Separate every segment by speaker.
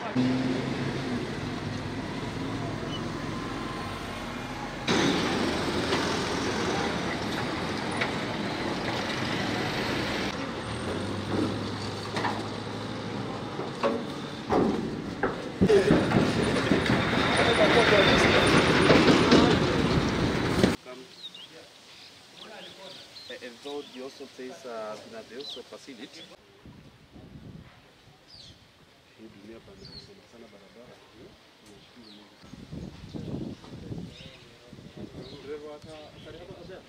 Speaker 1: And though he also says uh, that they also facilitate
Speaker 2: Hii dunia pamesema sana barabara. Nashukuru Mungu. Dereva hata atarihapa kabisa.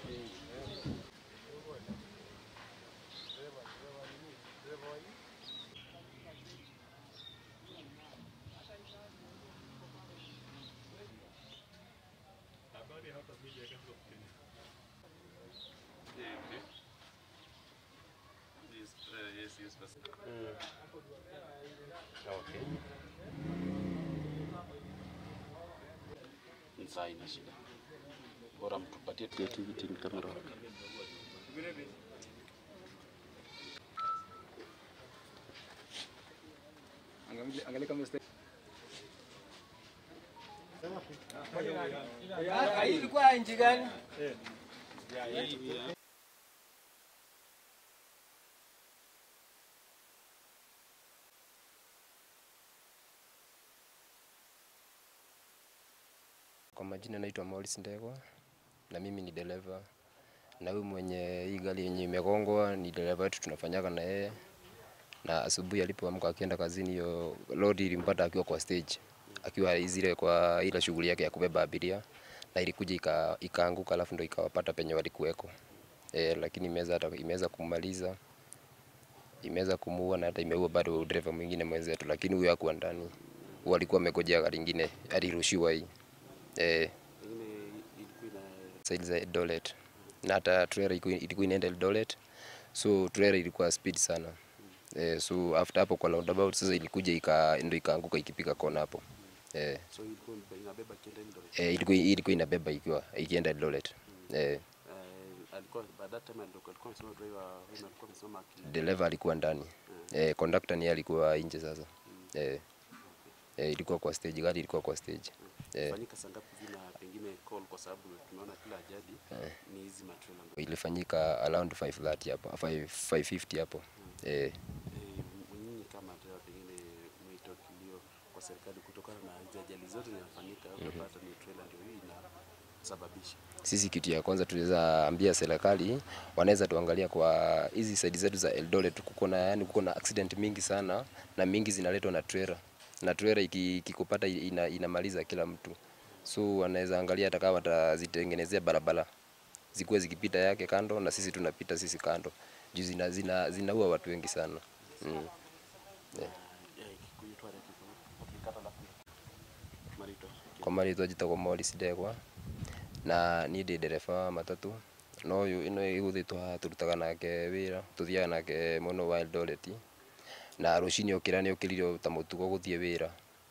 Speaker 1: Yes, uh, yes, yes, but-
Speaker 2: Okay.
Speaker 1: Ni sawa, ina shida. Bora mtupatie creativity ni kamera.
Speaker 3: Angalia kama
Speaker 4: ilikuwa nchi gani?
Speaker 5: Kwa majina naitwa Morris Ndegwa na mimi ni dereva, na huyu mwenye hii gari yenye imegongwa ni dereva wetu, tunafanyaga na yeye. Na asubuhi alipoamka akienda kazini, hiyo lori ilimpata akiwa kwa stage, akiwa zile kwa ile shughuli yake ya kubeba abiria, na ilikuja ika, ikaanguka, alafu ndo ikawapata penye walikuweko e, lakini imeweza hata imeweza kummaliza imeweza kumuua na hata imeua bado dereva mwingine mwenzetu, lakini huyo hakuwa ndani, huyo alikuwa amegojea gari lingine, alirushiwa hii eh,
Speaker 2: Pengine ilikuwa ina
Speaker 5: side za Eldoret na hata trailer ilikuwa ilikuwa inaenda Eldoret, so trailer ilikuwa speed sana eh, so after hapo kwa roundabout sasa ilikuja ika ndo ikaanguka ikipiga kona hapo eh,
Speaker 2: so ilikuwa inabeba kienda Eldoret.
Speaker 5: eh, ilikuwa ilikuwa inabeba ikiwa ikienda Eldoret eh,
Speaker 2: Eh, alikuwa by that time alikuwa alikuwa amesema driver huyu alikuwa amesema aki
Speaker 5: dereva alikuwa ndani eh, conductor ni alikuwa nje sasa eh, eh, ilikuwa kwa stage, gari ilikuwa kwa stage eh,
Speaker 2: fanyika saa ngapi hivi na pengine call kwa sababu tumeona kila ajali ni hizi matrela.
Speaker 5: ilifanyika around 5:30 hapo 5 5:50 hapo eh,
Speaker 2: Eh, nyinyi kama driver pengine mwito kilio kwa serikali kutokana na hizi ajali zote zinafanyika unapata ni trailer ndio hii inasababisha.
Speaker 5: sisi kitu ya kwanza tuliweza ambia serikali wanaweza tuangalia kwa hizi side zetu za Eldoret, kuko na yani, kuko na accident mingi sana na mingi zinaletwa na trailer, na trailer iki- ikikupata ina, inamaliza kila mtu, so wanaweza angalia hata kama watazitengenezea barabara zikuwe zikipita yake kando na sisi tunapita sisi kando, juu zina, zina, zinaua watu wengi sana mm.
Speaker 2: Eh, Kikuyu tware kikuyu ukikata alafu marito.
Speaker 5: kwa marĩtwa njĩtagwo Morris Ndegwa na niĩ ndĩ ndereba wa matatũ no ũyũ ĩno ĩgũthĩtwo haha tũrutaga nake wĩra tũthiaga nake mũno wa Eldoret na rũcinĩ okĩra nĩ okĩrire ta mũtugo gũthiĩ wĩra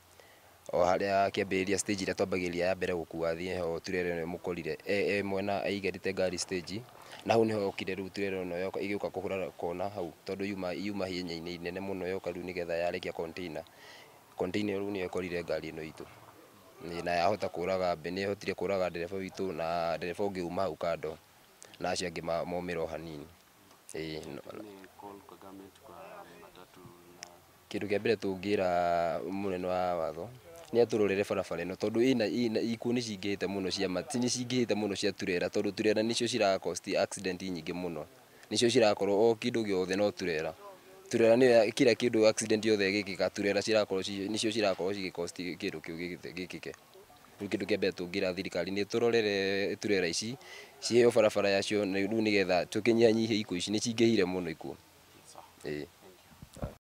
Speaker 5: o harĩa akĩambĩrĩria stage ĩrĩa twambagĩrĩria ya mbere gũkua thiĩ ho turere ĩno mũkorire e, e mwena aigarĩte ngari stage na hau nĩho yokire rĩu turere ĩno yoka igĩũka kũhũra kona hau tondũ yuma yuma hienya-inĩ inene mũno yoka rĩu nĩgetha yarĩkia container container rĩu nĩyo ĩkorire ngari ĩno itũ Nĩ- na yahota kũraga mbe nĩ yahotire kũraga ndereba witũ na ndereba ũngĩ uma hau kando na acio angĩ ma- maumĩra o hanini ĩĩ no-
Speaker 2: Pengine call kwa government kwa matatu na
Speaker 5: kĩndũ kĩa mbere tũngĩra mũnene wa watho nĩ atũrorere barabara ĩno tondũ ĩna ĩna ikuũ nĩ cingĩhĩte mũno cia mati nĩ cingĩhĩte mũno cia turera tondũ turera nĩcio cirakosti accident nyingĩ mũno nĩcio cirakorwo o kĩndũ gĩothe no turera turera nĩyo kila kĩndũ accident yothe ĩgĩkĩka turera cirakorwo ci- nĩcio cirakorwo cigĩkosti kĩndũ kĩu gĩgĩte- gĩkĩke rĩu kĩndũ kĩa mbere tũngĩra thirikari nĩ tũrorere turera ici ciheo barabara yacio na rĩu nĩgetha tũkĩnyihanyihie ikuũ ici nĩ cingĩhire mũno ikuũ ĩĩ